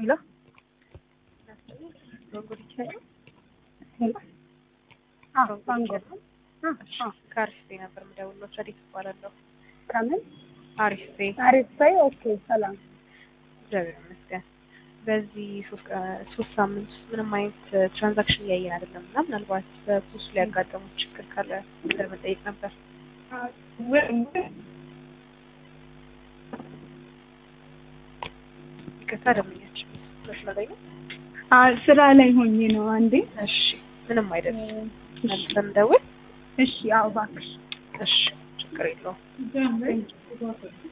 ሄሎ ሄሎ አዎ ባንጎል ከአሪፍ ቤ ነበር የምደውለው። ቸሪት እባላለሁ። ከምን አሪፍ ቤ አሪፍ ሳይ ኦኬ ሰላም እግዚአብሔር ይመስገን። በዚህ ሶስት ቀ- ሶስት ሳምንት ውስጥ ምንም አይነት ትራንዛክሽን እያየን አይደለም እና ምናልባት በፖስቱ ላይ ያጋጠሙት ችግር ካለ ለመጠየቅ ነበር። ይቅርታ ደመኛችን መስመር ላይ ነው። ስራ ላይ ሆኜ ነው አንዴ እሺ ምንም አይደለም። መልሰን እንደውል። እሺ አዎ እባክሽ እሺ ችግር የለውም።